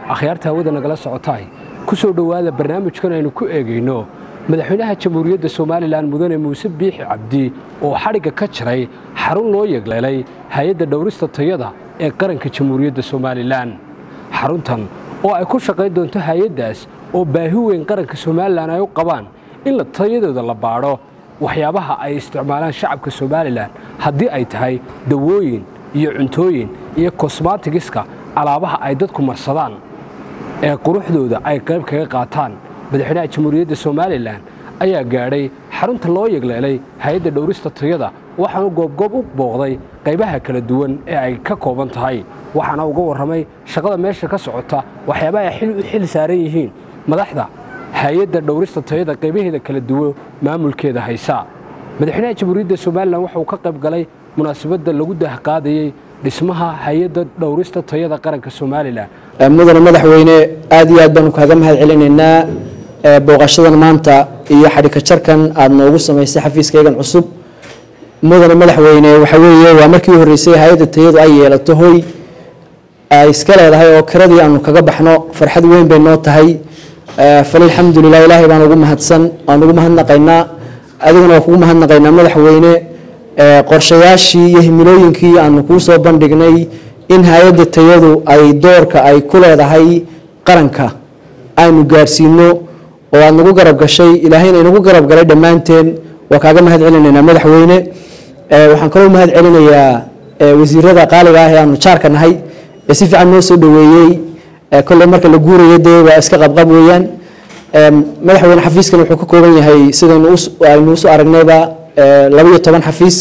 akhyaarta hawada nagala socotaay ku soo dhowaada barnaamijkan aynu ku eegayno madaxweynaha jamhuuriyadda somalilan mudane muuse biixi cabdi oo xadhigga ka jiray xarun loo yegleelay hay-adda dhowrista tayada ee qaranka jamhuuriyadda somalilan xaruntan oo ay ku shaqayn doonto hay-addaas oo baahi weyn qaranka somalilan ay u qabaan in la tayadooda la baadho waxyaabaha ay isticmaalaan shacabka somalilan haddii ay tahay dawooyin iyo cuntooyin iyo kosmatigiska alaabaha ay dadku marsadaan ee quruxdooda ay qayb kaga qaataan madaxweynaha jamhuuriyadda somalilan ayaa gaadhay xarunta loo yegleelay hay-adda dhowrista tayada waxaanu goobgoob u booqday qaybaha kala duwan ee ay ka kooban tahay waxaana uga warramay shaqada meesha ka socota waxyaabaha ay xil u xil saaran yihiin madaxda hay-adda dhowrista tayada qaybaheeda kala duwan maamulkeeda haysa madaxweynaha jamhuuriyadda somalilan waxauu ka qayb galay munaasabadda lagu dahqaadayey dhismaha hay-adda dhowrista tayada qaranka somalilan mudane madaxweyne aad iyo aad baanu kaaga mahad celinaynaa booqashadan maanta iyo xadhika jarkan aada noogu samaysay xafiiskaygan cusub mudane madaxweyne waxa weeye waa markii horreysay hay-adda tayadu ay yeelato hoy ay iska leedahay oo kiradii aanu kaga baxno farxad weyn bay noo tahay falilxamdulilah ilaahay baan ugu mahadsan waan ugu mahadnaqaynaa adiguna waa kugu mahadnaqaynaa madaxweyne qorshayaashii iyo himilooyinkii aanu kuu soo bandhignay in hay-adda tayadu ay doorka ay ku leedahay qaranka aynu gaadhsiino oo aad nagu garab gashay ilaahayna inagu garab galay dhammaanteen waa kaaga mahad celinaynaa madaxweyne waxaan kaloo mahad celinayaa wasiirada qaaliga ah ee aanu jaarka nahay ee si fiican noo soo dhoweeyey kolley marka la guuraya dee waa iska qabqab weeyaan madaxweyne xafiiskan wuxuu ka kooban yahay sidaynu aynu usoo aragnayba laba iyo toban xafiis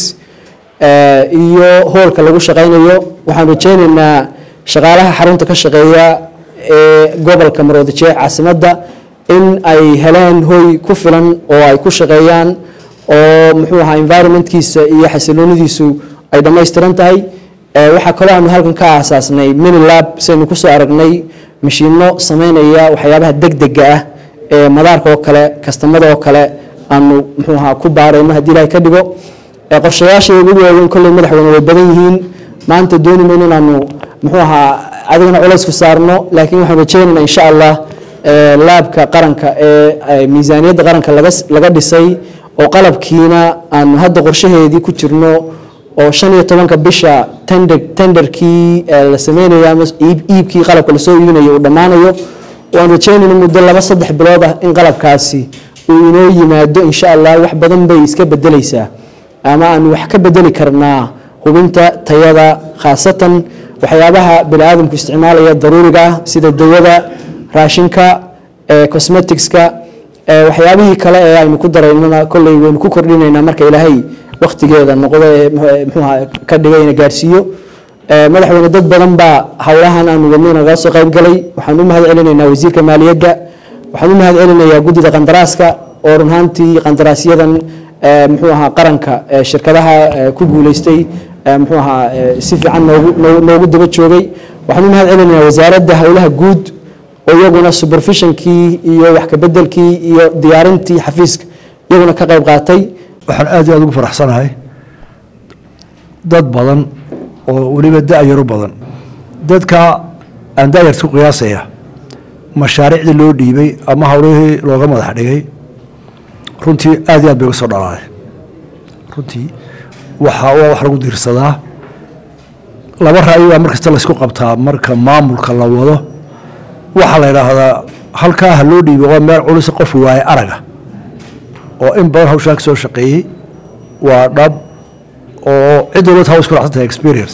iyo hoolka lagu shaqaynayo waxaan rajeynaynaa shaqaalaha xarunta ka shaqeeya ee gobolka maroodijeex caasimadda in ay heleen hoy ku filan oo ay ku shaqeeyaan oo muxuu ahaa environmentkiisa iyo xasiloonidiisu ay dhammaystiran tahay waxaa kaloo aanu halkan ka aasaasnay minilab saynu kusoo aragnay mashiino sameynaya waxyaabaha degdega ah ee madaarka oo kale kastamada oo kale aanu muxuu ahaa ku baarayno haddii ilahay ka dhigo qorshayaasha ugu waaweyn kolley madaxweyne way badan yihiin maanta dooni mayno inaanu muxuu ahaa adigana culays ku saarno laakiin waxaan rajeynaynaa insha allah laabka qaranka ee miisaaniyadda qaranka laga dhisay oo qalabkiina aanu hadda qorshaheedii ku jirno oo shan iyo tobanka bisha tenderkii la sameynayo ama iibkii qalabka lasoo iibinayo uu dhammaanayo waan rajeynayna muddo laba saddex bilood ah in qalabkaasi uu inoo yimaado insha allah wax badan bay iska bedeleysaa ama aanu wax ka bedeli karnaa hubinta tayada khaasatan waxyaabaha bini aadamku isticmaalaya daruuriga ah sida dawada raashinka cosmeticska waxyaabihii kale ee aynu ku daraynana kolley waynu ku kordhinaynaa marka ilaahay waktigeeda noqdo ee muxuuha ka dhigayna gaadhsiiyo madaxweyne dad badan baa howlahan aanu wadnay nagala soo qayb galay waxaan u mahad celinaynaa wasiirka maaliyadda waxaan u mahad celinayaa guddida qandaraaska oo run ahaantii qandaraasyadan muxuu ahaa qaranka shirkadaha ku guuleystay muxuu ahaa si fiican noogu noogu daba joogay waxaan u mahad celinayaa wasaaradda howlaha guud oo iyaguna supervisionkii iyo wax kabedelkii iyo diyaarintii xafiiska iyaguna ka qayb qaatay waxaan aad iyo aad ugu faraxsanahay dad badan oo weliba da-yaru badan dadka aan da-yarta ku qiyaasaya mashaariicdii loo dhiibay ama howlihii looga madax dhigay runtii aad iyo aad bay uga soo dhalaaday runtii waxa waa wax lagu diirsadaa laba ra'yi baa mar kasta laysku qabtaa marka maamulka la wado waxaa la yidhaahdaa halkaa ha loo dhiibay waa meel culisa qof waaye araga oo in badan hawshaa ka soo shaqeeyey waa dhab oo cid walba haw isku racsantahay experience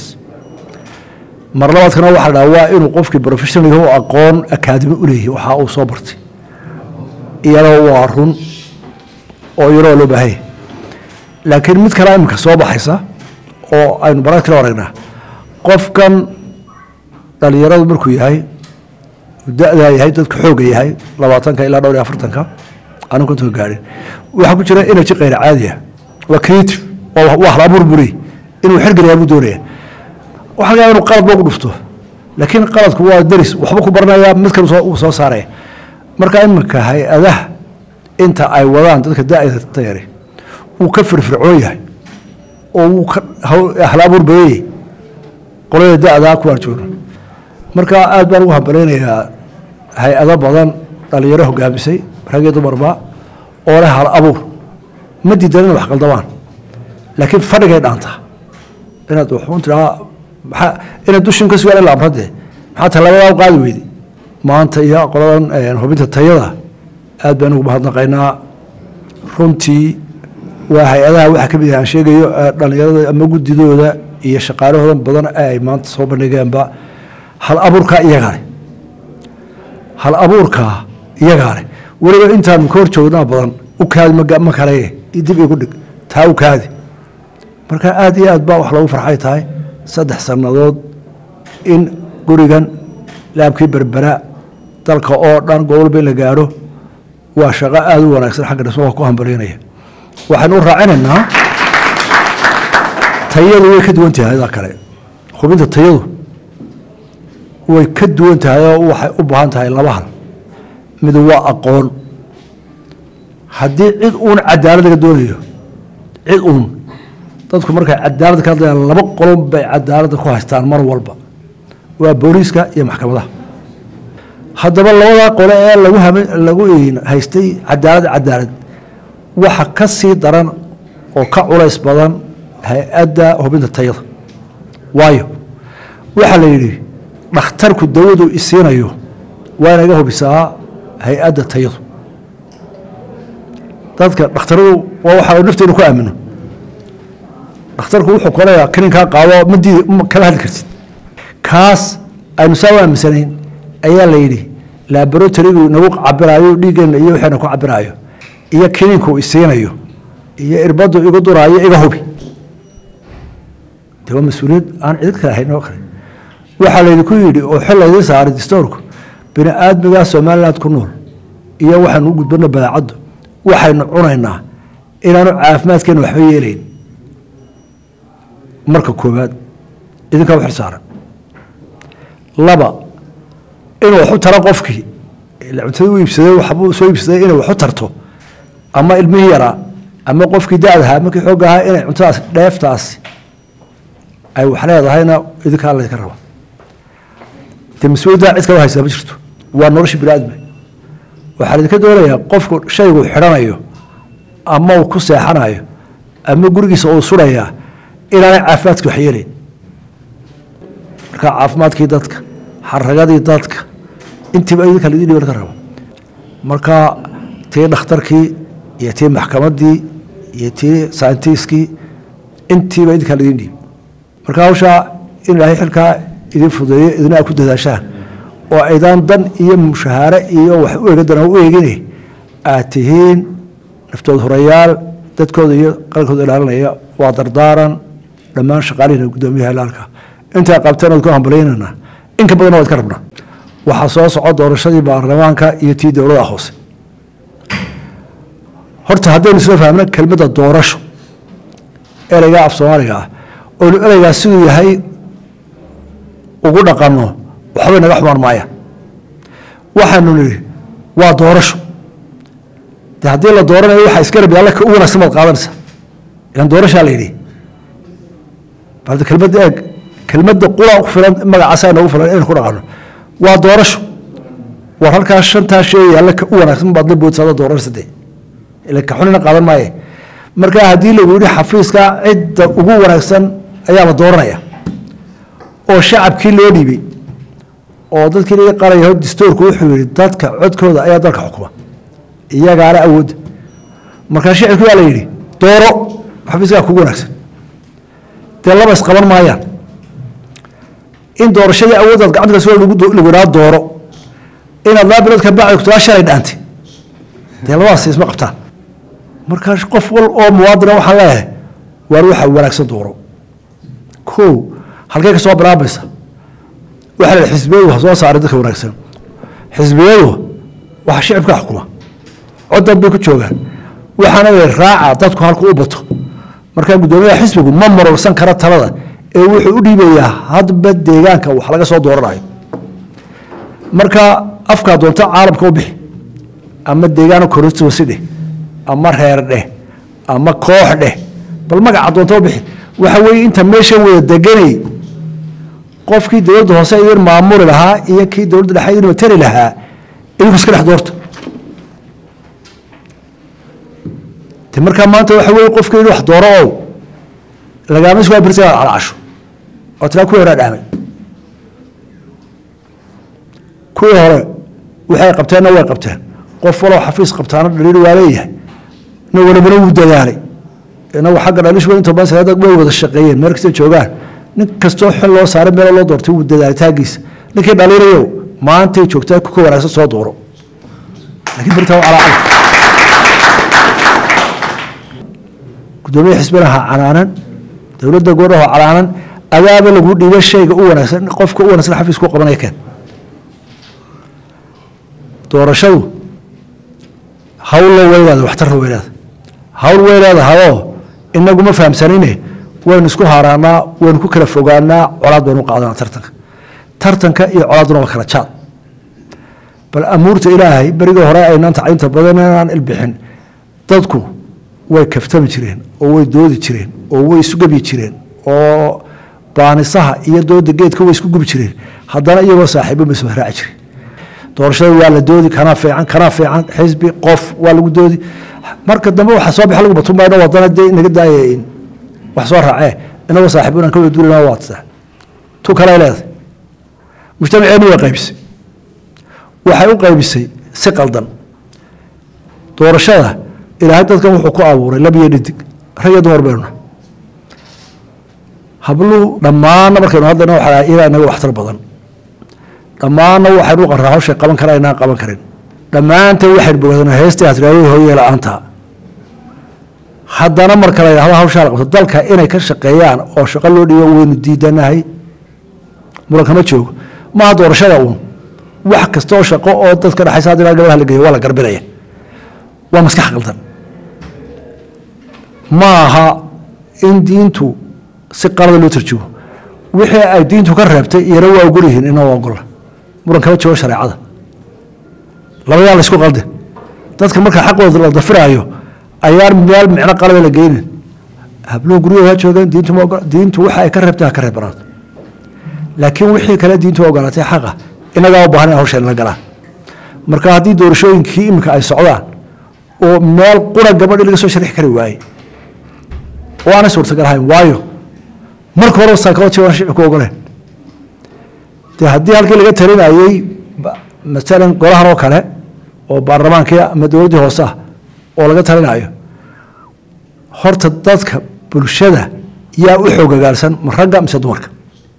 mar labaadkana waxa la dhaha waa inuu qofkii professionalga u aqoon akaadimi u leeyahay waxa uu soo bartay iyadoo waa run oo iyadoo loo baahanya laakiin mid kale iminka soo baxaysa oo aynu barad kala aragnaa qofkan dhalinyaradu markuu yahay da-daa yahay dadka xooga yahay labaatanka ilaa dhowr iyo afartanka anu kontonka gaadhin waxaa ku jira energy kayr caadiya waa creative waa hal abuur buri inuu xergelayaa buu doonaya waxaa laga yaaba inuu qalad boogu dhufto laakiin qaladku waa deris waxba ku baranaya mid kale uu soo saaraya marka iminka hay-adaha inta ay wadaan dadka da-da yari wuu ka firfircoon yahay oo wuu ka hal abuur badanyay qolada da-daa ku arjoono marka aad baan ugu hambalaynayaa hay-ado badan dhalinyaro hogaamisay rag iyo dumarba oo leh hal abuur ma diidan inay wax qaldabaan laakiin fadhigay dhaantaa inaad wuxuun tiraa maxaa inaad dushin ka sugaan ila amradee maxaa tallabadaa u qaadi weyday maanta iyo qoladan hubinta tayada aad baan ugu mahadnaqaynaa runtii waa hay-adaha waxaa ka mid ah aan sheegayo dhalinyarada ama guddidooda iyo shaqaalahoodan badan ay maanta soo bandhigeenba hal abuurkaa iyagaa leh hal abuurkaa iyagaa leh weliba intaanu ka hor joognaa badan u kaadi ma kale dib igu dhig taa u kaadi marka aad iyo aad baa wax lagu farxay tahay saddex sannadood in gurigan laabkii berbera dalka oo dhan gobolba in la gaadho waa shaqo aada u wanaagsan xagga dhismo waa ku hambalyaynaya waxaynu u raacinaynaa tayadu way ka duwan tahay daa kale hubinta tayadu way ka duwan tahay oo waxay u baahan tahay laba hal mid waa aqoon haddii cid uun cadaalad laga doonayo cid uun dadku markay cadaalad ka hadlayaan laba qolon bay cadaaladda ku haystaan mar walba waa booliiska iyo maxkamadaha haddaba labadaa qole ee lagu lagu haystay cadaalad cadaalad waxa ka sii daran oo ka culays badan hay-adda hubinta tayada waayo waxaa la yidhi dhakhtarku dawadu isiinayo waa inaga hubisaa hay-adda tayadu dadka dhakhtaradu waa waxa nafteenu ku aamino dhakhtarku wuxuu koleeyaa kaninkaa qaado madii kala hadli kartid kaas aynu saa u aaminsanayn ayaa la yidhi laboratorigu nagu cabiraayo dhiiggeena iyo waxayna ku cabiraayo iyo kininku isiinayo iyo irbaddu igu duraayo iga hubi de waa mas-uuliyad aan cidid kale ahayn oo kale waxaa laydinku yidhi oo xil laydin saaray distoorku bini aadmigaa somaliland ku nool iyo waxaanu u gudbano badaacaddu waxaynu cunaynaa inaanu caafimaadkeena waxba yeelayn marka koowaad idinkaa u xil saaran laba inuu waxu taro qofkii cuntada u iibsaday waxbuu soo iibsaday inay waxu tarto ama ilmihii yaraa ama qofkii da-dahaa markii xoog ahaa inay cuntadaas dheeftaasi ay wax leedahayna idinkaa laydinka raba de mas-uuliyaddaa cid kala haysaa ma jirto waa nolosha bini aadma waxaa laydinka doonayaa qofku shaygu xidhanayo ama uu ku seexanayo ama gurigiisa uu surayaa inaanay caafimaadkii wax yeelayn marka caafimaadkii dadka xaragadii dadka intiiba idinka laydin dhiba laga rabo marka tii dhakhtarkii iyo tii maxkamaddii iyo tii sayntiskii intiiba idinkaa laydin dhiib marka hawshaa in ilaahay xilkaa idin fudeeyo idina ku dadaashaan oo aydaan dan iyo mushahaare iyo wax u egadan u eegine aad tihiin naftood horayaal dadkooda iyo qarankooda ilaalinaya waa dardaaran dhammaan shaqaalihina guddoomiyaha ilaalka intaa qabteen ood ku hambalyaynana in ka badanna waa idka rabnaa waxaa soo soco doorashadii baarlamaanka iyo tii dowlada hoose horta haddaynu isla fahmno kelmadda doorasho ereygaa af soomaaliga ah oynu ereygaa siduu yahay ugu dhaqanno waxbay naga xumaan maayaan waxaanu nidhi waa doorasho de haddii la dooranayo waxaa isgarab yaalla ka u wanaagsan baad qaadanaysa ilan doorashaa la yidhi balde kelmadda eeg kelmadda qura ku filan magacaasaa noogu filan inaynu ku dhaqanno waa doorasho war halkaa shantaa shay yaalla ka u wanaagsan baad la boodsaada doorasho de ila ka xunina qaadan maaye marka haddii lagu yidhi xafiiska cidda ugu wanaagsan ayaa la dooranaya oo shacabkii loo dhiibay oo dadkii laga qalayaho distoorku wuxuu yihi dadka codkooda ayaa dalka xukuma iyagaana awoodda markaa shicibki waa la yidhi dooro xafiiskaa kugu wanaagsan dee laba isqaban maayaan in doorashadii awooddaad gacanta ka soo lagu idhaa dooro inaad laba bilood ka bacdi kutaa shalay dhaantay dee labadaas isma qabtaan markaa qof wal oo muwaadina waxaan leeyahay waar waxa wanaagsan dooro ko halkey ka soo bilaabaysa waxaa la xisbiyadu ha soo saaray dadka wanaagsan xisbiyadu waxa shicibka xukuma codad bay ku joogaan waxaana la raaca dadku halku u bato markaa guddoomiyaha xisbigu ma marorsan kara talada ee wuxuu u dhiibayaa hadba deegaanka wax laga soo dooranayo marka afkaa doonta caalamka u bixi ama deegaano constituency dheh ama reer dheh ama koox dheh bal magaca doonta u bixi waxa weeye inta meeshan wada deganay qofkii dowladda hoose idin maamuli lahaa iyo kii dowladda dhexe idin matari lahaa idinku iska dhex doorta de markaa maanta waxa weye qofka in wax dooro oo lagaama isku birta inaad calacasho oo tiraa kuwii horaa dhaamay kuwii hore waxay qabteenna way qabteen qof walow xafiis qabtaana dhaliil waa leeyahay ina walibana wuu dadaalay inagu xagga dhalish inta badan salaada way wada shaqeeyeen meel kasta joogaan nin kastoo xil loo saaray meel loo doortay wuu dadaalitaankiisa ninkii dhaliilayo maantay joogtaa kuka wanaagsan soo dooro laakiin birtaa calaacal gudoomiye xisbinaha canaanan dowladda goornaha canaanan adaaba lagu dhiiba shayga u wanaagsan qofka u wanaagsan xafiis ku qabanaya keen doorashadu hawlla weynaada waxtarra weynaada hawl way leedahayoo inagu ma fahamsanine waynu isku haaraanaa waynu ku kala fogaanaa colaad baynu qaadanaa tartanka tartanka iyo colaadduna waa kala jaad bal amuurta ilaahay berigii hore aynaan tacaynta badan inaan ilbixin dadku way kaftami jireen oo way doodi jireen oo way isu gebyi jireen oo baanisaha iyo dooda geedka way isku gubi jireen haddana iyagoo saaxiibo ma soo raaci jireen doorashada waa la doodi kanaa fiican kanaa fiican xisbi qof waa lagu doodi marka dambe waxa soo baxa lagu batumbayno wadana dee inaga daaya in wax soo raacee inagoo saaxiibo inaan ka wada duulina waa tasaa tu kale leedahay mujtamaceeni way qaybisay waxay u qaybisay si qaldan doorashada ilaahay dadkan wuxuu ku abuuray lab iyo dhidig rag iyo dumar baynuna habluhu dhammaanna markaynu hadlayna waxaa iyagaa inaga waxtar badan dhammaanna waxaynu u qarraa hawshay qaban kara inaan qaban karin dhammaanteen waxaynu bogaadana heestii hasraawey hooyee la-aanta haddana marka la yidhahdo hawshaa la qabto dalka inay ka shaqeeyaan oo shaqo loo dhiibo waynu diidanahay muran kama joogo maaha doorashada uun wax kasta oo shaqo oo dadka dhexaysa haddii gabadha la geeyo waa la garbinaya waa maskax qaldan ma aha in diintu si qalada loo tarjumo wixii ay diintu ka reebtay iyana waa ogol yihiin inoo ogola muran kama joogo shareecada labadaa la isku qalde dadka marka xaqooda la dafiraayo ayaan meel micno qalada la geynin habluhu guryahooda ha joogaan diintu ma ogola diintu waxa ay ka reebtay ha ka reebanaato laakiin wixii kale diintu ogolaatay xaqa inagaa u baahan in hawsha la galaan marka haddii doorashooyinkii iminka ay socdaan oo meel qura gabadhi laga soo sharixi kari waayey oo aanay suurtagal ahayn waayo marka hore psychology waan shicibku ogoleen dee haddii halkii laga talinayey masalan golahan oo kale oo baarlamaankii ama dowladdii hoose ah oo laga talinayo horta dadka bulshada yaa u xoogagaalsan ma ragga mise dumarka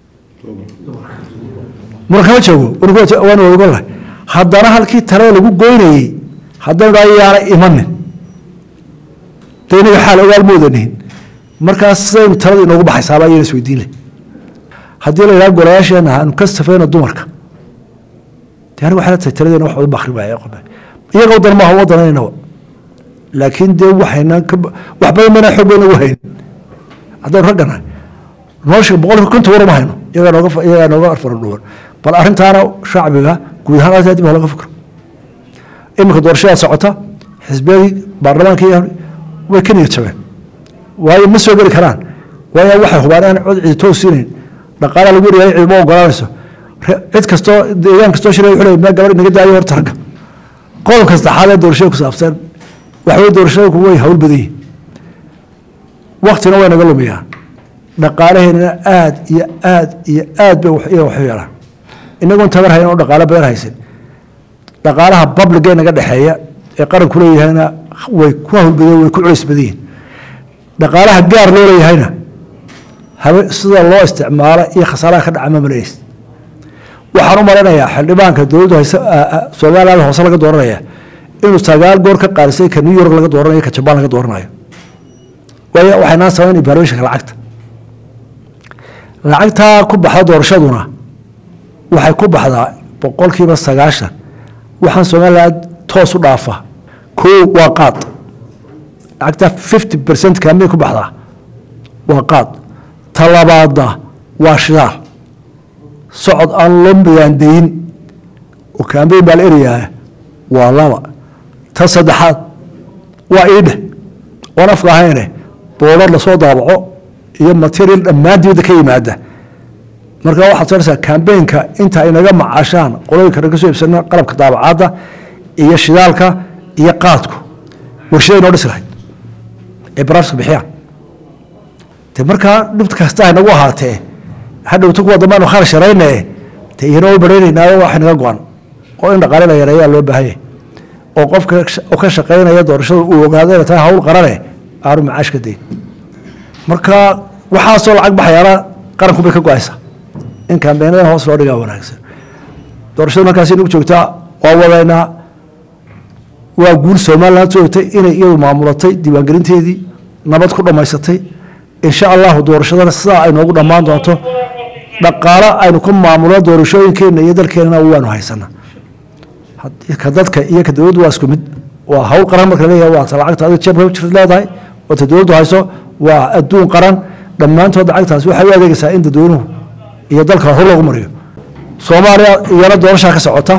muran kama joogo waan ogolahay haddana halkii talada lagu goynayey haddaynu dhaha yaana imanin de inaga xaal ogaal moodanihin markaas sidaynu talada inoogu baxaysaaba ayayna isweydiin leh haddii la yidhaha golayaasheena aanu ka safeyno dumarka de aniga waxay la tahay taladeena wax wada bakri waaya qobe iyaga wadan maaha wadanaynaba laakiin dee waxayna wax badan bayna xoog bayna ugu haynin haddaynu ragganahay nolosha boqolkiiba konton war uma hayno iyagaa nooga iyagaa nooga faradhuwan bal arrintaana shacbiga guud ahaan aad dib ha laga fikro iminka doorashadaa socota xisbiyadii baarlamaankii way ka niyad jabeen waayo ma soo geli karaan waayo waxay hubaan aan cod cidi toos siinayn dhaqaalaha lagu yaryahay cidi ma ogolaanayso cid kastoo deegaan kastoo shiraya wuxuu leeyahay gabadh inaga daayo horta ragga qodobka saddexaad ee doorashada ku saabsan waxaweye doorashooyinku way hawl badan yihin waktina way naga lumiyaan dhaqaalaheennana aad iyo aad iyo aad bay iyaga waxu yeelaan inagoon tabar hayn oo dhaqaalo badan haysan dhaqaalaha babliga naga dhexeeya ee qaranku leeyahayna way ku hawlbadeen way ku culays badan yihin dhaqaalaha gaar loo leeyahayna habe sida loo isticmaalo iyo khasaaraha ka dhaca ma malays waxaan u malaynayaa xildhibaanka dowladdu hayse somaliland hoose laga dooranaya inuu sagaal goor ka qaarisay ka new york laga dooranayo ka jabaan laga dooranayo waayo waxaynaa samayn evaluationka lacagta lacagtaa ku baxda doorashaduna waxay ku baxdaa boqolkiiba sagaashan waxaan somaliland toos u dhaafa koo waa qaad lacagtaa fifty percent kaamay ku baxdaa waa qaad talabaadna waa shidaal socod aan loo miyaandayin oo kaambeyn baa la erayaa waa laba ta saddexaad waa iidhe oon afka ahayne boodar lasoo daabaco iyo material dhammaan dibadda ka yimaada marka waxaad sooraysaa kambeynka inta ay naga macaashaan qolooyinka naga soo iibsana qalabka daabacaadda iyo shidaalka iyo qaadku warshaday noo dhisi lahayd ee baraafiska bixiyaan de markaa dhibta kasta ay nagu ahaatee hadhowta kuwa dambe aanu kharash yarayne de iyana u baraynaynaayo waxay naga go-an oo in dhaqaale la yareeyaa loo baahanya oo qofka oo ka shaqaynaya doorashada uu ogaado inay tahay hawl qarane aanu macaash ka dayn marka waxaasoo lacag baxayaana qaranku bay ka go-aysaa in kambeenadan hoos loo dhigaa wanaagsan doorashada markaasi nagu joogtaa waa wadaynaa waa guul somaliland joogtay inay iyadu maamulatay diiwaangelinteedii nabad ku dhammaysatay insha allahu doorashadana sidaa ay noogu dhammaan doonto dhaqaalo aynu ku maamulo doorashooyinkeena iyo dalkeenana waanu haysanaa ka dadka iyo ka dowladdu waa isku mid waa hawl qaran marka leeyahay waa ta lacagta adiga jeebka jirta leedahay oo ta dowladdu hayso waa adduun qaran dhammaantood lacagtaas waxay u adeegaysaa in dadweynuhu iyo dalka hor loogu mariyo soomaaliya iyana doorashaa ka socota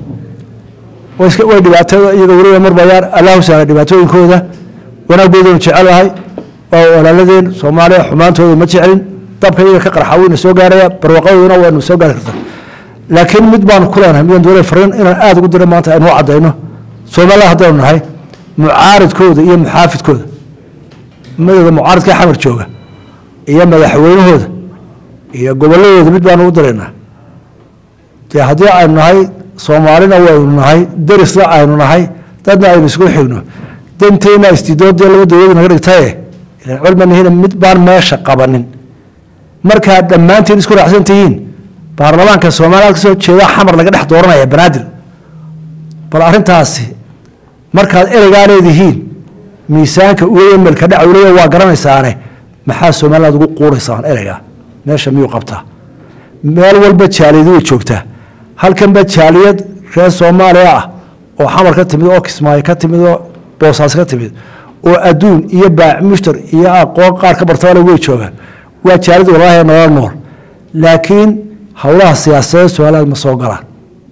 way iska way dhibaatada iyaga weliba marbayaan allahu sahla dhibaatooyinkooda wanaaggoodanu jecelahay waa walaaladeen soomaaliya xumaantooda ma jecelin dabka iyaga ka qarxa wayna soo gaaraya barwaaqadooduna waynu soo gaari kartaa laakiin mid baanu ku leenahay midaan doonay fariin inaan aada ugu dira maanta aynu cadayno soomaaliya haddaynu nahay mucaaridkooda iyo muxaafidkooda madowga mucaaridka xamar jooga iyo madaxweynahooda iyo goboladooda mid baanu u diraynaa dee haddii aynu nahay soomaalina waynu nahay derisna aynu nahay dadna aynu isku xigno danteena istidoodee laba dowladu naga dhigtaye ilan culmanihina mid baan meesha qabanin markaad dhammaantiin isku raacsan tihiin baarlamaanka soomaaliya kasoo jeeda xamar laga dhex dooranaya banaadir bal arrintaasi markaad ereygaa leedihiin miisaanka uga melka dhacwlaya waa garanaysaane maxaa somaliland ugu quuraysaan ereygaa meesha miyuu qabtaa meel walba jaaliyad way joogtaa halkanba jaaliyad reer soomaaliya ah oo xamar ka timid oo kismaayo ka timid oo boosaas ka timid oo adduun iyo baac mushtar iyo aqoon qaar ka bartabale way joogaan waa jaaliyad walaahi nolol nool laakiin howlaha siyaasadeed somaliland ma soo galaan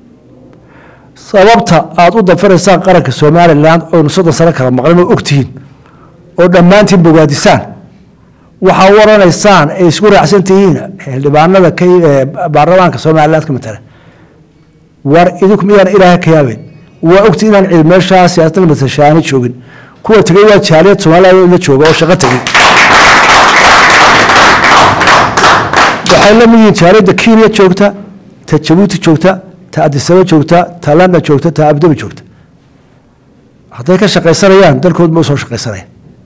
sababta aada u dafiraysaan qaranka somalilan oynu soddon sano kala maqlin oo ogtihiin oo dhammaantiin bogaadisaan waxaa u oranaysaan ay isku raacsan tihiin xildhibaanada ka baarlamaanka somaliland ka matala war idinku miyaan ilaaha ka yaabeyn waa ogti inaan cid meeshaa siyaasadda matashaani joogin kuwa tegey waa jaaliyad somaliland la jooga oo shaqo tegey waxay la mid yihiin jaaliyadda kenya joogta ta jabuuti joogta ta adisaba joogta ta london joogta ta abdabi joogta hadday ka shaqaysanayaan dalkood ma usoo shaqaysanaya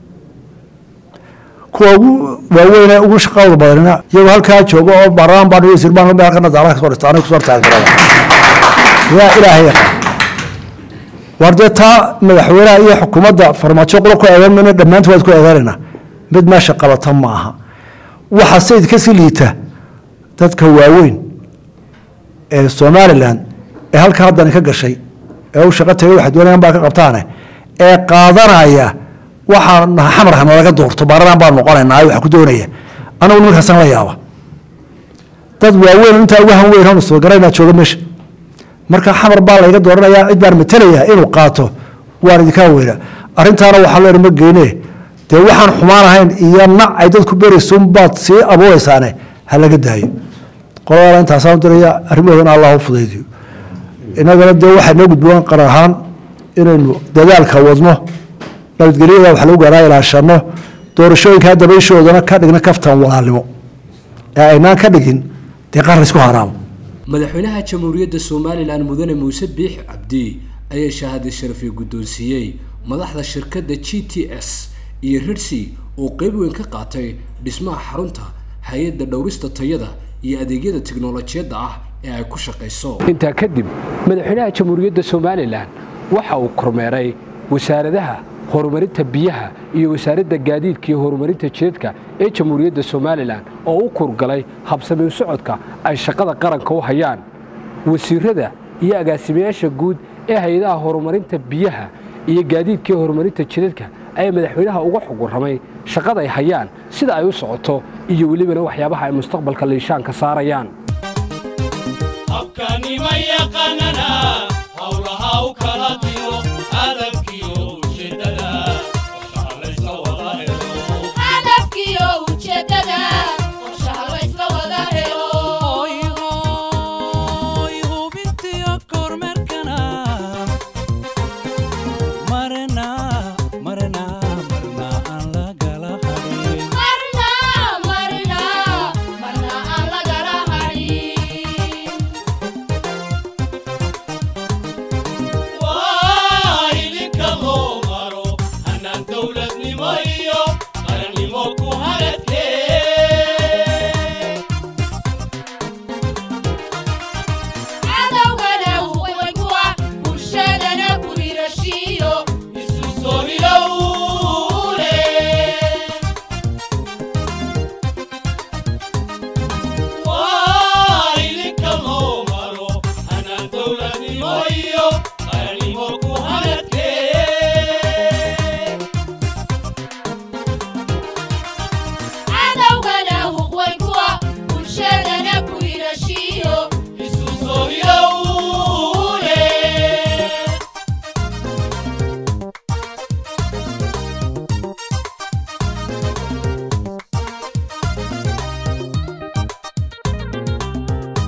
kuwa ugu waaweyne ugu shaqadooda badanina iyagoo halkaa jooga oo baarlamaan baan wasiir baan meel kana daaraha kasoo dhista aniga kusoo taageerada yaa ilaahay yaqaan war dee taa madaxweynaha iyo xukuumadda farmaajo qolo ku eedan mayna dhammaantood waad ku eedaanaynaa mid meesha qabata ma aha waxa sayid kasii liita dadka waaweyn ee somalilan ee halka haddani ka gashay ee u shaqo tagay waxay doonayaan baa ka qabtaane ee qaadanaya waxaa xamar hanalaga doorto baaradan baan noqonaynaa waxa ku doonaya anagu nimankaasaan la yaaba dad waaweyn intaa uga han weyn hanu soo garaynaa jooga meesha marka xamar baa layga dooranayaa cid baan matalaya inuu qaato waan idinkaa weyna arrintaana waxaa loo ma geyne dee waxaan xumaan ahayn iyo nac ay dadku beraysun baad sii abuuraysaane ha laga daayo qoladaana intaasaan diraya arrimahoodana allah u fudaydiyo innagana dee waxay noo gudboon qaran ahaan inaynu dadaalka wadno nabadgelyada wax lagu gaaraa ilaashano doorashooyinkaa dabayshoodana ka dhigna kaftan walaalnimo ee aynaan ka dhigin dee qaran isku haraamo madaxweynaha jamhuuriyadda somalilan mudane muuse biix cabdi ayaa shahaada sharafii guddoonsiiyey madaxda shirkadda g t s iyo rirsi oo qeyb weyn ka qaatay dhismaha xarunta hay-adda dhowrista tayada iyo adeegyada tiknolojiyadda ah ee ay ku shaqayso intaa kadib madaxweynaha jamhuuriyadda somalilan waxa uu kormeeray wasaaradaha horumarinta biyaha iyo wasaaradda gaadiidka iyo horumarinta jidadka ee jamhuuriyadda somalilan oo u kurgalay habsamiin socodka ay shaqada qaranka u hayaan wasiirada iyo agaasimayaasha guud ee hay-adaha horumarinta biyaha iyo gaadiidka iyo horumarinta jidadka ayaa madaxweynaha uga xuguramay shaqada ay hayaan sida ay u socoto iyo welibana waxyaabaha ay mustaqbalka liishaanka saarayaan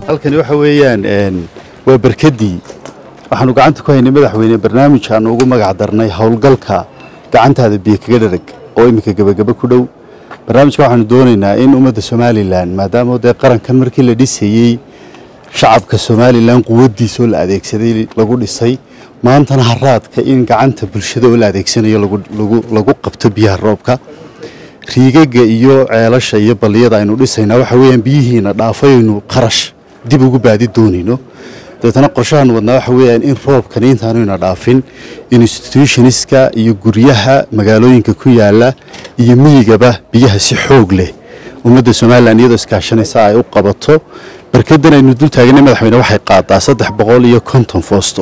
halkani waxa weeyaan waa berkadii waxaanu gacanta ku haynay madaxweyne barnaamij aanu ugu magac darnay howlgalka gacantaada biyo kaga dharag oo iminka gebagaba ku dhow barnaamijka waxaanu doonaynaa in ummadda somalilan maadaama dee qarankan markii la dhisayey shacabka somalilan quwaddiisoo la adeegsaday lagu dhisay maantana haraadka in gacanta bulshada oo la adeegsanayo lagu qabto biyaha roobka riigaga iyo ceelasha iyo balliyada aynu dhisaynaa waxa weeyaan biyihiina dhaafaynu qarash dib ugu baadi doonayno dabeetana qorshahan wadnaa waxa weeyaan in roobkani intaanuyna dhaafin institutionska iyo guryaha magaalooyinka ku yaala iyo miyigaba biyaha si xoog leh ummadda somalilan iyadoo iskaashanaysa ay u qabato barkadan aynu dul taaganay madaxweyne waxay qaadaa saddex boqol iyo konton foosto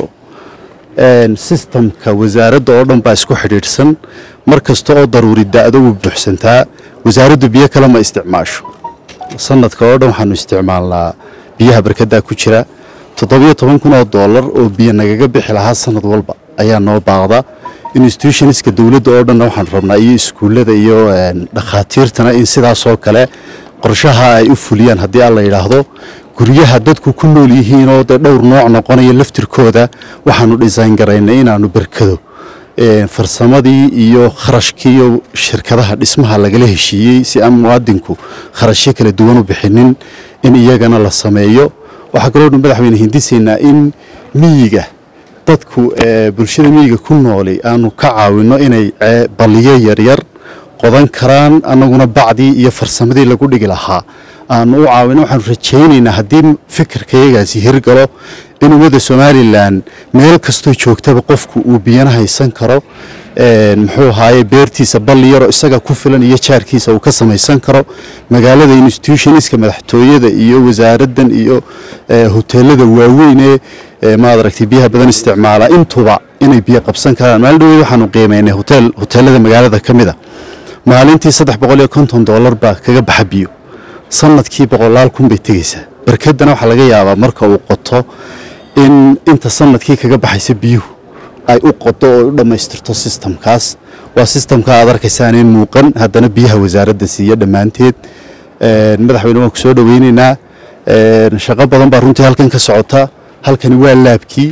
sistamka wasaaradda oo dhan baa isku xidhiidhsan mar kasta oo daruuri da-do wuu buuxsantaa wasaaraddu biyo kale ma isticmaasho sanadka oo dhan waxaanu isticmaalnaa biyaha barkadaa ku jira toddobiyo toban kun oo doolar oo biyo nagaga bixi lahaa sanad walba ayaa noo baaqda institutionska dowladda oo dhanna waxaanu rabnaa iyo iskuullada iyo dhakhaatiirtana in sidaasoo kale qorshaha ay u fuliyaan haddii alla yidhaahdo guryaha dadku ku nool yihiinoo dee dhowr nooc noqonaya laftirkooda waxaanu dhisayn garaynay inaanu berkado farsamadii iyo kharashkii iyo shirkadaha dhismaha lagala heshiiyey si aan muwaadinku kharashyo kala duwan u bixinin in iyagana la sameeyo waxaa kaloo dhan madaxweyne hindisaynaa in miyiga dadku bulshada miyiga ku noolay aanu ka caawinno inay balliyo yaryar qodan karaan annaguna bacdii iyo farsamadii lagu dhigi lahaa aanu u caawino waxaanu rajaynaynaa haddii fikirkayagaasi hirgalo in ummadda somalilan meel kastoo joogtaba qofku uu biyana haysan karo muxuu ahaaye beertiisa balli yaroo isaga ku filan iyo jaarkiisa uu ka samaysan karo magaalada institutionska madaxtooyada iyo wasaaraddan iyo hoteelada waaweyn ee maad aragtay biyaha badan isticmaala intuba inay biyo qabsan karaan maalin dhaweyd waxaanu qiimaynay hotel hoteelada magaalada ka mid a maalintii saddex boqol iyo konton doolar baa kaga baxa biyo sanadkii boqolaal kun bay tegeysaa barkadana waxaa laga yaabaa marka uu qoto in inta sanadkii kaga baxaysa biyuhu ay u qodo oo u dhammaystirto sistamkaas waa sistamka aad arkaysaaneen muuqan haddana biyaha wasaaradda siiya dhammaanteed madaxweyne waan ku soo dhoweyneynaa shaqo badan baa runtii halkan ka socota halkani waa laabkii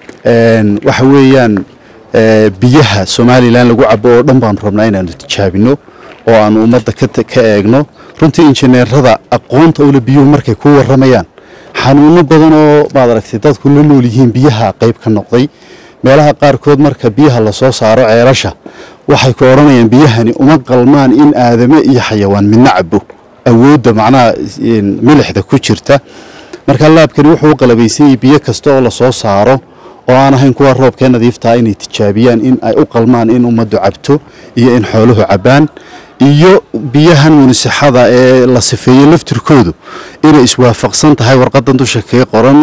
waxa weeyaan biyaha somalilan lagu cabo oo dhan baanu rabnaa inaanu tijaabino oo aanu ummadda ka eegno runtii injineerada aqoonta ule biyuhu markay ku waramayaan xanuuno badan oo maad aragtay dadku la nool yihiin biyaha qayb ka noqday meelaha qaarkood marka biyaha lasoo saaro ceelasha waxay ku odhanayaan biyahani uma qalmaan in aadame iyo xayawaan midna cabo awoodda macnaha milixda ku jirta marka laabkani wuxuu u qalabaysanyay biyo kasta oo lasoo saaro oo aan ahayn kuwa roobkee nadiiftaa inay tijaabiyaan in ay u qalmaan in ummaddu cabto iyo in xooluhu cabbaan iyo biyahan munisixada ee la sifeeyey laftirkoodu inay iswaafaqsan tahay warqadan dusha kaga qoran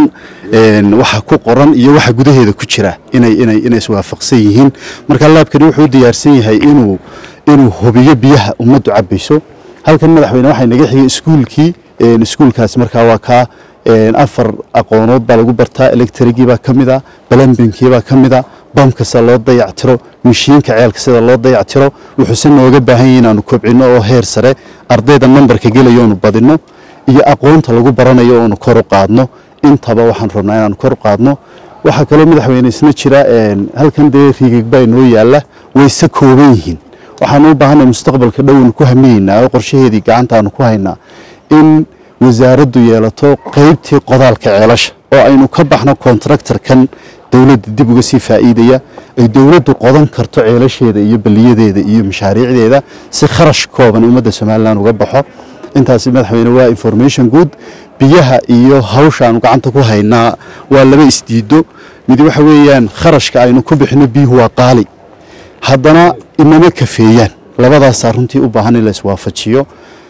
waxa ku qoran iyo waxa gudaheeda ku jira inay inay inay iswaafaqsan yihiin marka laabkani wuxuu diyaarsan yahay inuu inuu hubiyo biyaha ummaddu cabbayso halkan madaxweyne waxay naga xigay iskuulkii iskuulkaasi markaa waa kaa afar aqoonood baa lagu bartaa electrigii baa ka mid a balambinkii baa ka mid a bamkasa loo dayactiro mishiinka ceelka sida loo dayactiro wuxuuse nooga baahan yahay inaanu kobcino oo heer sare ardayda nambarka gelayo oonu badino iyo aqoonta lagu baranayo oonu kor u qaadno intaba waxaan rabnaa inaanu kor u qaadno waxaa kaloo madaxweyne isna jira halkan dee riigagbaa inoo yaalla wayse kooban yihiin waxaanu u baahanay mustaqbalka dhownu ku hamiyeynaa oo qorshaheedii gacantaanu ku haynaa in wasaaraddu yeelato qaybtii qodaalka ceelasha oo aynu ka baxno kontraktarkan dowladda dib uga sii faa'iidaya ay dowladdu qodan karto ceelasheeda iyo baliyadeeda iyo mashaariicdeeda si kharash kooban ummadda somalilan uga baxo intaasi madaxweyne waa information good biyaha iyo hawsha aanu gacanta ku haynaa waa laba isdiido mid waxa weeyaan kharashka aynu ku bixino biyuhu waa qaali haddana inama kafeeyaan labadaasaa runtii u baahan in la iswaafajiyo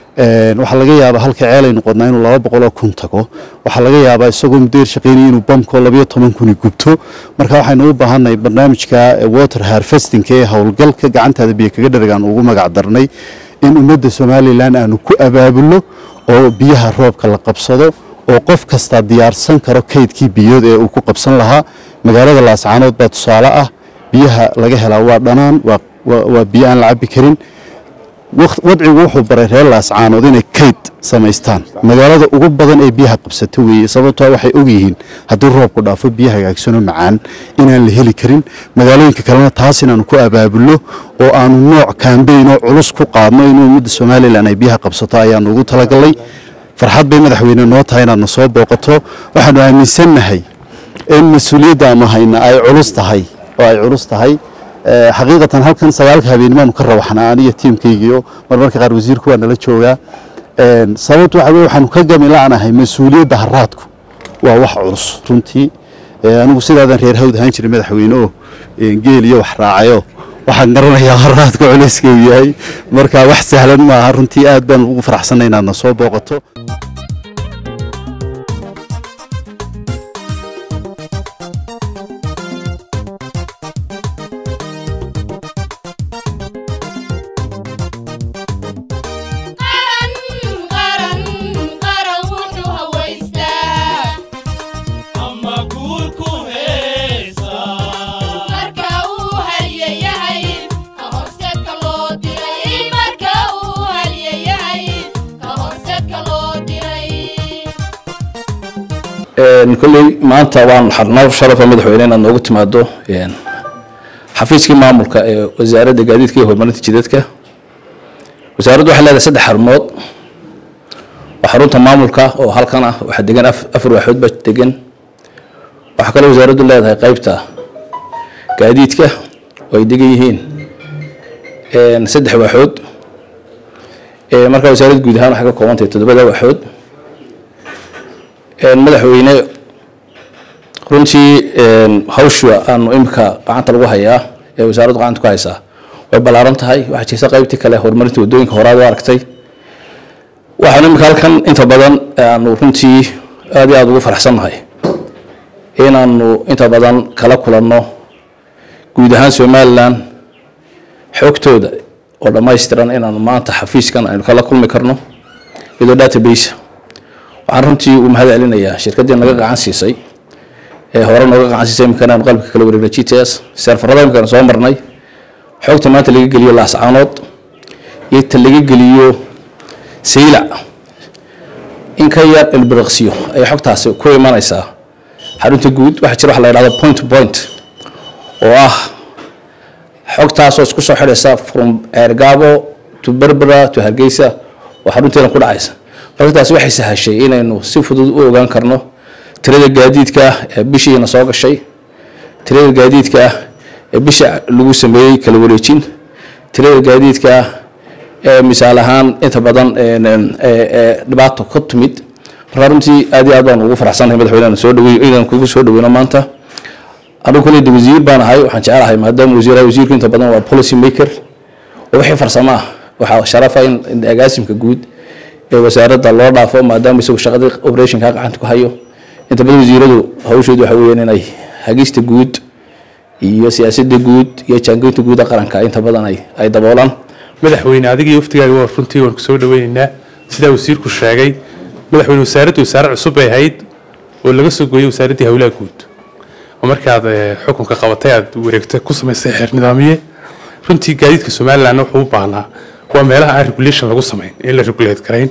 waxaa laga yaabaa halka ceelaynu qodnaa inuu laba boqoloo kun tago waxaa laga yaabaa isagoo mudayr shaqaynaya inuu bamko labayo toban kuni gubto marka waxaynu u baahannahay barnaamijka water harvestingka ee howlgalka gacantaada biyo kaga dhargaan ugu magac darnay in ummadda somalilan aanu ku abaabulno oo biyaha roobka la qabsado oo qof kastaa diyaarsan karo kaydkii biyood ee uu ku qabsan lahaa magaalada laascaanood baa tusaale ah biyaha laga helaa waa dhanaan waa biyo aan la cabbi karin waqt- wadcigu wuxuu baray reer laascaanood inay kayd samaystaan magaalada ugu badan ee biyaha qabsata weeye sababtoo waxay ogyihiin haddii roobku dhaafo biyo hagaagsanoo macaan inaan la heli karin magaalooyinka kalena taas inaanu ku abaabulno oo aanu nooc kaambeyn oo culus ku qaadno in ummadda somalilan ay biyaha qabsato ayaanu ugu talagalnay farxad bay madaxweyne noo tahay inaad na soo booqato waxaanu aaminsannahay in mas-uuliyadda aanu hayna ay culus tahay oo ay culus tahay Eh, xaqiiqatan halkan sagaalka habeennimaanu ka rawaxnaa aniyo tiimkaygiio marmarka qaar wasiirku waa nala joogaa Een, sababtu waxa weye waxaanu ka gami la'nahay mas-uuliyadda haraadku waa wax culus runtii Eh, anigu sidaadan reer hawd ahaan jiray madaxweyne oo een, geel iyo wax raacayo waxaan garanayaa haraadku culayska uu yahay marka wax sahlan maaha runtii aad baan ugu faraxsanay inaad na soo booqato qaran qaran qaran wuxuu hawaystaa ama guurku heesa marka uu halyayahay ka horseedka loo diray marka uu halyayahay ka horseedka loo diray kolley maanta waan xarnaa sharafa madaxweyne inaad noogu timaado een, xafiiskii maamulka ee wasaaradda gaadiidka iyo horumarinta jidadka wasaaraddu waxay leedahay saddex xarumood waa xarunta maamulka oo halkan ah waxaa degan af- afar waaxood baa degan waxaa kaloo wasaaraddu leedahay qaybta gaadiidka oo ay degan yihiin een, saddex waaxood Ee, marka wasaaradda guud ahaan waxay ka kooban tahay toddobada waaxood Een, madaxweyne runtii een, hawsha aanu imika gacanta lagu hayaa ee wasaaraddu gacanta ku haysaa way ballaaran tahay waxaa jirta qaybtii kale horumarinta waddooyinka horaad u aragtay waxaan imika halkan inta badan aanu runtii aad iyo aada ugu faraxsannahay inaanu inta badan kala kulanno guud ahaan somalilan xogtooda oo dhammaystiran inaanu maanta xafiiskan aynu kala kulmi karno iyadoo database waxaan runtii u mahad celinayaa shirkaddii naga gacan siisay ee hore nooga gacan siisay imikana aanu qalbka kala wareegnay g t s seerfarada imikana soo marnay xogta maanta laga geliyo laascaanood iyo ta laga geliyo saylac in ka yar ilbiriqsiyo ayay xogtaasi ku imanaysaa xarunta guud waxaa jira waxa la yidhahdo point to point oo ah xogtaasoo isku soo xidhaysa from ceergaabo to berbera to hargeysa oo xarunteena ku dhacaysa marka taasi waxay sahashay inaynu si fudud u ogaan karno tirada gaadiidka ee bishiina soo gashay tirada gaadiidka ee bisha lagu sameeyey kala wareejin tirada gaadiidka ee misaal ahaan inta badan een, een, ee- ee dhibaato ka timid marka runtii aad iyo aad baan ugu faraxsanahay madaxweynaha soo dhaweey inaan kugu soo dhaweyno maanta anigu kuley de wasiir baan ahay waxaan jecelahay maadaama wasiir ahay, wasiirku inta badan waa policy maker oo wixii farsamo ah waxaa sharafa in in agaasimka guud ee wasaaradda loo dhaafo maadaama isagu shaqadii operationka gacanta ku hayo inta badan wasiiradu hawshoodu waxa weeyaan inay hagista guud iyo siyaasadda guud iyo jaangoynta guud ee qaranka inta badan ay ay daboolaan madaxweyne adiga iyo waftigaaga waa runtii waan kusoo dhaweynaynaa sidaa wasiirku sheegay madaxweyne wasaaraddu wasaare cusub bay ahayd oo laga soo gooyey wasaaraddii howlaha guud oo markaad eh, xukunka qabatay aad wareegta ku samaysay xeer nidaamiye runtii gaadiidka somalilandna wuxuu u baahnaa waa meelaha aan regulation lagu samayn in la regulate karayn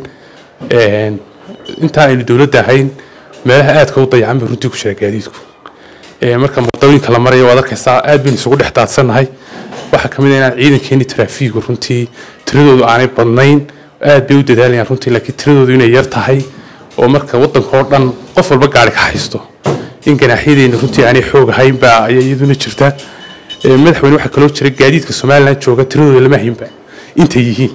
Een, intaa aynu dowladda ahayn meelaha aadka u dayacan bay runtii ku jira gaadiidku Ee, marka wadooyinka la marayo waad arkaysaa aad baynu isugu dhex daadsannahay waxaa ka mid ah inaan ciidankeeni taraafiigu runtii tiradoodu aanay badnayn aad bay u dadaalayaan runtii laakiin tiradoodu inay yar tahay oo marka waddanka oo dhan qof walba gaari ka haysto in ganaaxyadeena runtii aanay xoog ahayn baa ayaa iyaduna jirta Ee, madaxweyne waxaa kaloo jira gaadiidka somaliland jooga tiradooda lama haynba intay yihiin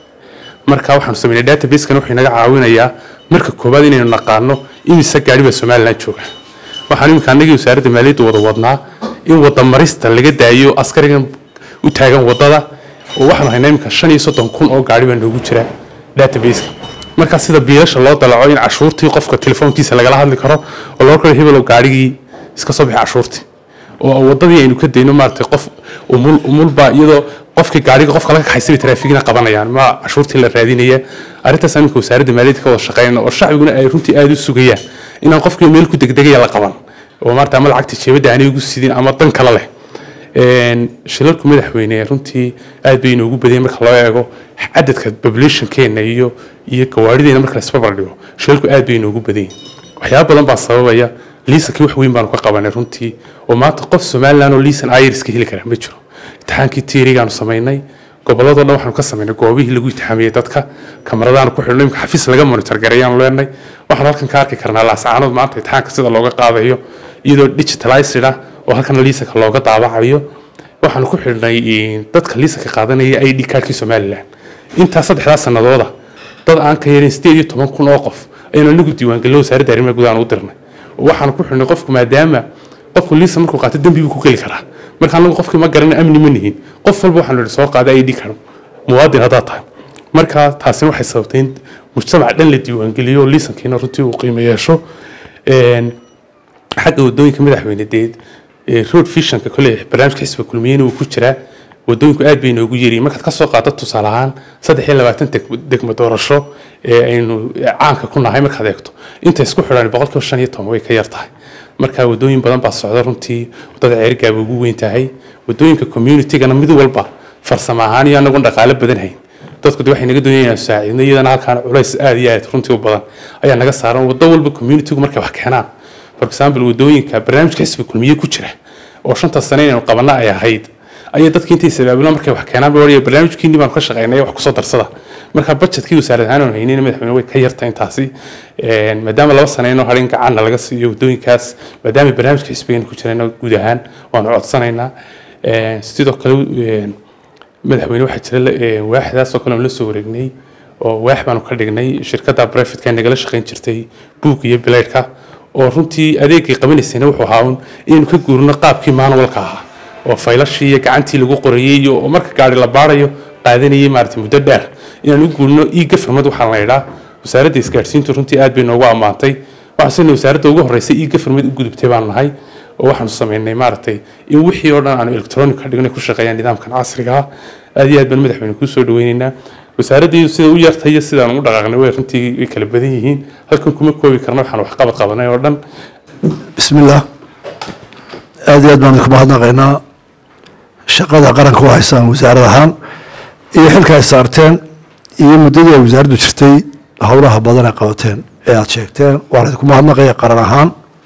marka waxaanu sameynay databasekan wuxuu inaga caawinayaa marka koowaad inaynu naqaano imise gaari baa somaliland jooga waxaan iminka annagii wasaaradda maaliyadda wada wadnaa in wada marista laga daayo askarigan u taagan wadada oo waxaanu haynaa iminka shan iyo soddon kun oo gaari baa noogu jira databaseka marka sida biilasha loo dalaco in cashuurtii qofka telefoonkiisa lagala hadli karo oo loo kalo hebelo gaarigii iska soo bixi cashuurtii oo wadadii aynu ka dayno maaragtay qof umul umulba iyadoo qofkii gaariga qofka laga kaxaysay bay taraafikina qabanayaan ma cashuurtii la raadinaya arrintaas aminka wasaaradda maaliyadda ka wada shaqeynayna oo shacbiguna ay runtii aada u sugayaan inaan qofkii meel ku degdegaya la qaban oo maarata ama lacagta jeebadda aanay ugu sidin ama dan kale leh Een, shilalku madaxweyne runtii aad bay inoogu badiyeen marka loo eego cadadka populationkeena iyo iyo gawaarideena marka la isbarbar dhigo shilalku aad bay inoogu badiyeen waxyaaba badan baa sababaya liisankii wax weyn baanu ka qabanay runtii oo maanta qof somaliland oo liisan iriska heli kara ma jiro imtixaankii tiirigaanu samaynay gobolladoo dhan waxaanu ka samaynay goobihii lagu imtixaamiyey dadka kamaradaanu ku xidhnay imka xafiis laga monitor gareeyaanu leenay waxaanu halkan ka arki karnaa laascaanood maanta imtixaanka sida looga qaadayo iyadoo digitalized ah oo halkan liisanka looga daabacayo waxaanu ku xidhnay eh, dadka liisanka qaadanaya id kaarkii somaliland intaa saddexdaa sanadooda dad aan ka yarin sideed iyo toban kun oo qof ayaynu anigu diiwaangelino wasaaradda arrimaha gudaha aan u dirnay waxaanu ku xidhnay qofku maadaama qofku liisan markuu qaato dembi buu ku geli karaa marka anagu qofkii ma garanay amni ma nihin qof walba waxaanu idhi soo qaada id card muwaadin haddaad tahay marka taasina waxay sababtay in mujtamac dhan la diiwaangeliyo oo liisankiina runtii uu qiimo yeesho Een, xagga wadooyinka madaxweyne deed ee road visionka kole barnaamijka xisbiga kulmiyeyna uu ku jiraa wadooyinku aad bay inoogu yariin markaad kasoo qaado tusaale ahaan saddex iyo labaatan deg- degmo doorasho ee aynu caanka ku nahay markaad eegto inta isku xidhan boqolkiiba shan iyo toban way ka yar tahay marka wadooyin badan baa socda runtii wadada ceerigaaba ugu weyn tahay wadooyinka communitygana mid walba farsamo ahaan iyo anagoon dhaqaale badan hayn dadku de waxay naga doonayaan inaan saacidno iyadana halkaan culays aad iyo aad runtii u badan ayaa naga saaran wado walba communitygu markay wax keenaan for example wadooyinka barnaamijka xisbi kulmiye ku jira oo shanta sane inaynu qabana ay ahayd ayay dadkii intay sabaabulaan markay wax keenaan bay odhanayaan barnaamijkiinni baanu ka shaqaynay wax kusoo darsada marka budgetkii wasaarad ahaan aanu haynayna madaxweyne way ka yarta intaasi Een, maadaama laba sane inoo harin gacanna laga siiyo wadooyinkaas maadaama barnaamijka xisbigeena ku jirayna guud ahaan waanu codsanaynaa Een, sidoo kale een, madaxweyne waxaa jira la- ee, waaxdaas oo kale aan la soo wareegnay oo waax baanu ka dhignay shirkadda brefitka nagala shaqayn jirtay buug iyo bilaydhka oo runtii adeegay qabanaysayna wuxuu ahaa un inaynu ka guurino qaabkii manualka ahaa oo faylashii iyo gacantii lagu qorayey iyo oo marka gaari la baarayo qaadanayay maaragtay muddo dheer inaan u guurino ii gaframad waxaa la yidhaa wasaaradda isgaadhsiintu runtii aad bay noogu ammaantay waxaan sina wasaaradda ugu horreysay ii gaframad u gudubtay baan nahay oo waxaanu samaynay maaragtay in wixii oo dhan aanu electronic ka dhignay ku shaqeeyaan nidaamkan casriga ah aad iyo aad baan madaxweyne kuu soo dhaweynaynaa wasaaraddii sida u yartay iyo sidaan ugu dhaqaaqnay way runtii way kala badan yihiin halkan kuma koobi karna waxaan wax qabad qabanay oo dhan بسم الله aad iyo aad baan idinku mahadnaqaynaa shaqada qaranka u haysaan wasaarad ahaan iyo xilka ay saarteen iyo muddadii ay wasaaraddu jirtay howlaha badan ay qabateen ee aad sheegteen waan idinku mahadnaqaya qaran ahaan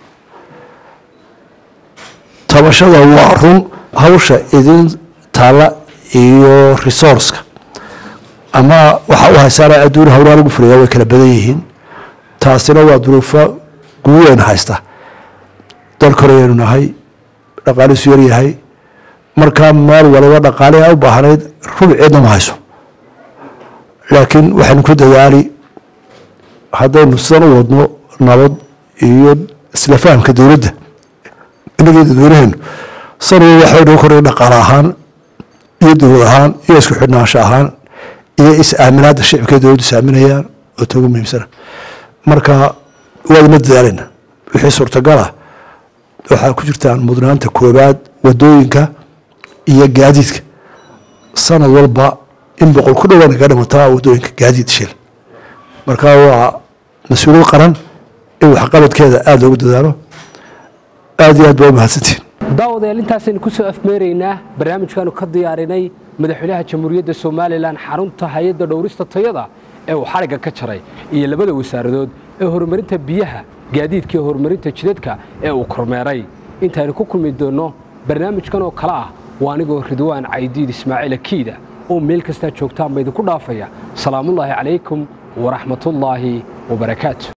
tabashada waa run hawsha idin taalla iyo resourceka ama waxa u haysaana adduun howlaha lagu furiyaa way kala badan yihiin taasina waa duruufo guuweyn haysta dal korayaynu nahay dhaqaalihiisu yar yahay markaa meel waliba dhaqaalihi a u baahnayd rubceedna ma hayso laakiin waxaynu ku dadaali haddaynu sidan u wadno nabad iyo isla fahamka dowladda inagii dadweynaheenu sanwa waxay noo koraya dhaqaale ahaan iyo dowlad ahaan iyo isku xidhnaansho ahaan iyo is-aaminaadda shicibka dowladdu is-aaminayaan oo togu muhiimsana marka waadna dadaalayna wixii suurtagal ah waxaa ku jirtaan mudnaanta koobaad wadooyinka iyo gaadiidka sanad walba in boqol ku dhowaan kaga dhimataa wadooyinka gaadiid shil marka waa mas-uuliyad qaran in waxqabadkeeda aada loogu dadaalo aada iyo aad baa u mahadsantiin daawadayaal intaasaynu ku soo afmeeraynaa barnaamijkaanu ka diyaarinay madaxweynaha jamhuuriyadda somalilan xarunta hay-adda dhowrista tayada ee uu xadhigga ka jaray iyo labada wasaaradood ee horumarinta biyaha gaadiidka iyo horumarinta jidadka ee uu kormeeray intaaynu ku kulmi doonno barnaamijkan oo kale ah waa anigoo ridwaan caydiid ismaaciil akiida oo meel kastaa joogtaan ba idinku dhaafaya salaamullaahi calaykum waraxmatullaahi wabarakaatu